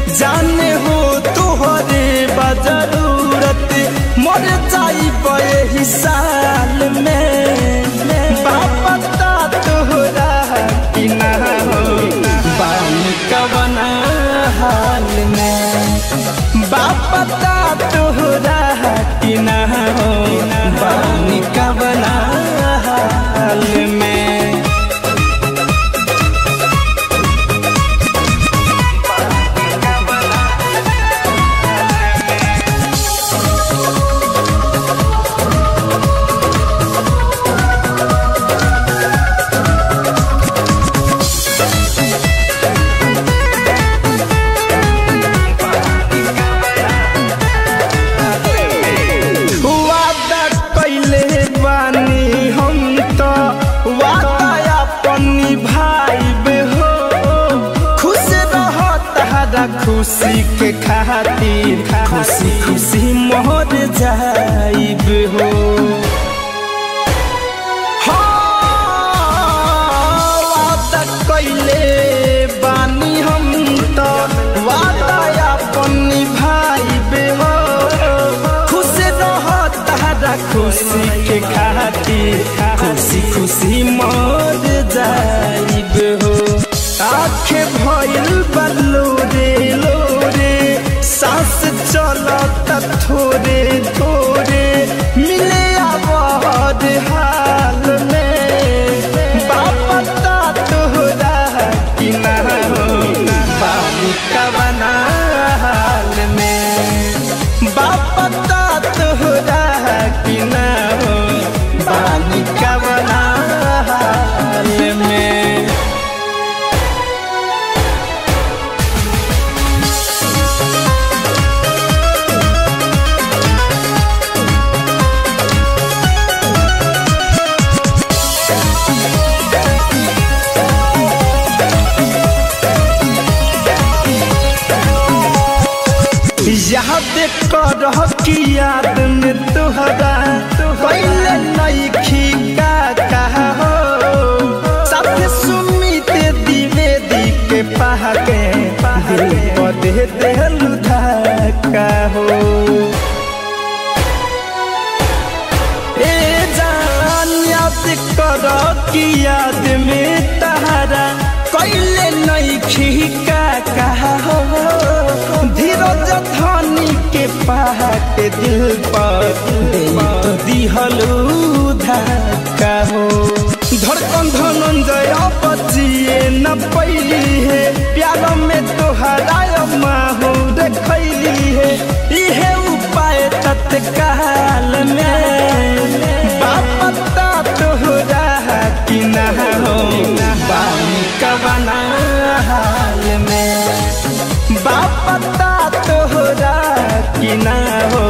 जाने हो तोहरे बजरूरत मर जाई बे साल में बापता तोहरा कि ना हो बानी कवना हाल में बापता तोहरा कि ना हो बानी कवना हाल में वादा कैले बानी हम तो वादा अपन निभाइबे हो खुश रह तारा खुशी के खातिर खुशी खुशी मोहर जाइब हो हाँ, वादा कैले बानी हम तो वादा अपन निभाइबे हो खुश रह तारा खुशी के खातिर खुशी खुशी मर जाइब हो आखे भइल बल्लो रे लोरे सांस चलत थोरे थोरे मिले आवाज हाल में बापता तोहरा कि ना हो बाबू कवना हाल में बापता तोहरा कि ना हो बानी कवना हाल में याद कर कि याद में तुहरा पहले नहीं का कहा हो साथ सुमित द्विवेदी के पहाके दिल पर दे देलु धक्का हो ए जान याद कर कि याद में तहरा कैले नहीं खिका कहा हो धीरज धनी के पहाटे दिल पर दे तो दिहलू धक्का हो धड़कन धनंजय बचिए न पैली है प्यार में तोहरा माहू देखैली है इहे उपाय तत्काल में बापता तोहरा कि ना हो बानी कवना हाल में बापता तोहरा कि ना हो